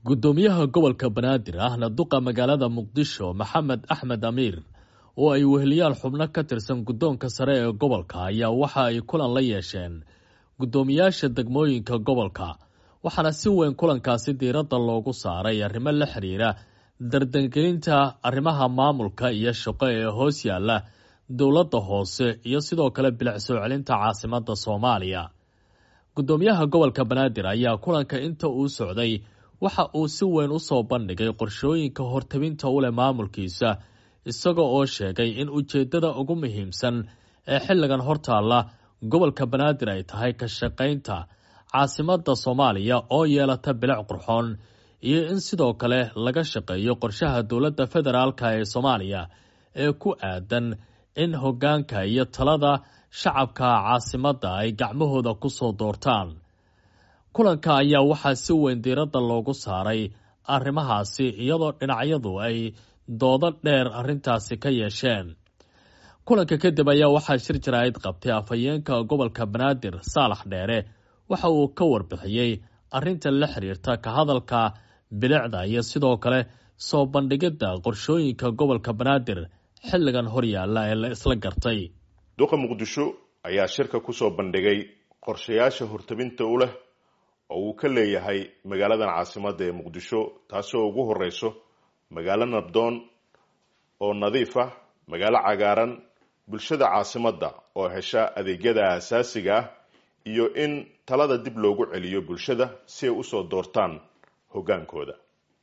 guddoomiyaha gobolka banaadir ahna duqa magaalada muqdisho maxamed axmed amiir oo ay weheliyaan xubno ka tirsan guddoonka sare ee gobolka ayaa waxa ay kulan la yeesheen guddoomiyaasha degmooyinka gobolka waxaana si weyn kulankaasi diiradda loogu saaray arrimo la xiriira dardangelinta arrimaha maamulka iyo shaqo ee hoos yaalla dowladda hoose iyo sidoo kale bilic soo celinta caasimadda soomaaliya guddoomiyaha gobolka banaadir ayaa kulanka inta uu socday waxa uu si weyn u soo bandhigay qorshooyinka hortabinta u leh maamulkiisa isaga oo sheegay in ujeeddada ugu muhiimsan ee xilligan hortaalla gobolka banaadir ay tahay ka shaqaynta caasimadda soomaaliya oo yeelata bilic qurxoon iyo in sidoo kale laga shaqeeyo qorshaha dowladda federaalka ee soomaaliya ee ku aadan in hoggaanka iyo talada shacabka caasimadda ay gacmahooda ku soo doortaan kulanka ayaa waxaa si weyn diiradda loogu saaray arrimahaasi iyadoo dhinacyadu ay doodo dheer arrintaasi ka yeesheen kulanka kadib ayaa waxaa shir jaraa'id qabtay afhayeenka gobolka banaadir saalax dheere waxa uu ka warbixiyey arrinta la xiriirta ka hadalka bilicda iyo sidoo kale soo bandhigidda qorshooyinka gobolka banaadir xilligan horyaalla ee la isla gartay duqa muqdisho ayaa shirka kusoo bandhigay qorshayaasha hortabinta u leh oo uu ka leeyahay magaaladan caasimadda ee muqdisho taasoo ugu horeyso magaalo nabdoon oo nadiif ah magaalo cagaaran bulshada caasimadda oo hesha adeegyada asaasiga ah iyo in talada dib loogu celiyo bulshada si ay usoo doortaan hoggaankooda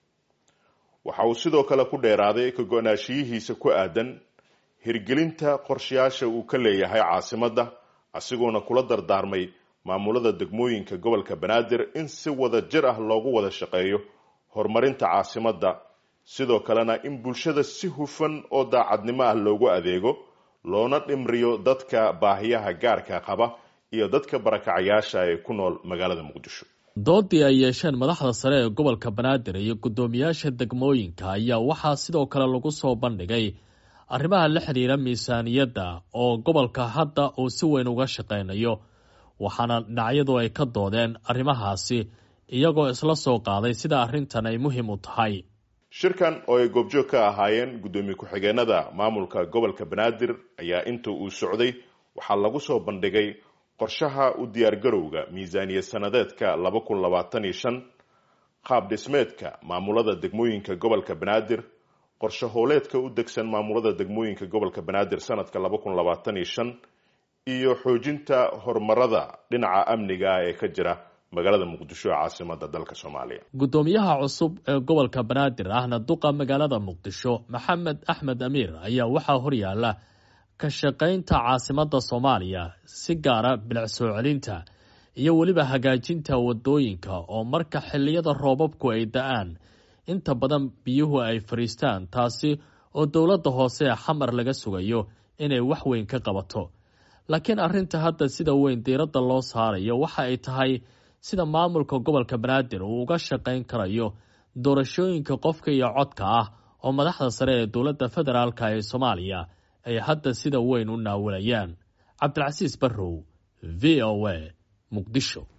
waxa uu sidoo kale ku dheeraaday ka go-naashiyihiisa ku aadan hirgelinta qorshayaasha uu ka leeyahay caasimadda asigoona kula dardaarmay maamulada degmooyinka gobolka banaadir in si wada jir ah loogu wada shaqeeyo horumarinta caasimadda sidoo kalena in bulshada si hufan oo daacadnimo ah loogu adeego loona dhimriyo dadka baahiyaha gaarka qaba iyo dadka barakacayaasha ee ku nool magaalada muqdisho doodii ay yeesheen madaxda sare ee gobolka banaadir iyo guddoomiyaasha degmooyinka ayaa waxaa sidoo kale lagu soo bandhigay arrimaha la xiriira miisaaniyadda oo gobolka hadda uu si weyn uga shaqaynayo waxaana dhinacyadu ay ka doodeen arrimahaasi iyagoo isla soo qaaday sida arrintan ay muhiim u tahay shirkan oo ay goobjoog ka ahaayeen guddoomiye ku-xigeenada maamulka gobolka banaadir ayaa inta uu socday waxaa lagu soo bandhigay qorshaha u diyaargarowga miisaaniyad sanadeedka laba kun labaatan iyo shan qaab dhismeedka maamulada degmooyinka gobolka banaadir qorshe hooleedka u degsan maamulada degmooyinka gobolka banaadir sanadka laba kun labaatan iyo shan iyo xoojinta horumarada dhinaca amniga ah ee ka jira magaalada muqdisho ee caasimada dalka soomaaliya guddoomiyaha cusub ee gobolka banaadir ahna duqa magaalada muqdisho maxamed axmed amiir ayaa waxaa horyaala ka shaqaynta caasimadda soomaaliya si gaara bilic soo celinta iyo weliba hagaajinta wadooyinka oo marka xilliyada roobabku ay da-aan inta badan biyuhu ay fadhiistaan taasi oo dowladda hoose ee xamar laga sugayo inay wax weyn ka qabato laakiin arrinta hadda sida weyn diiradda loo saarayo waxa ay tahay sida maamulka gobolka banaadir uu uga shaqayn karayo doorashooyinka qofka iyo codka ah oo madaxda sare ee dowladda federaalka ee soomaaliya ay hadda sida weyn u naawilayaan cabdilcasiis barrow v o a muqdisho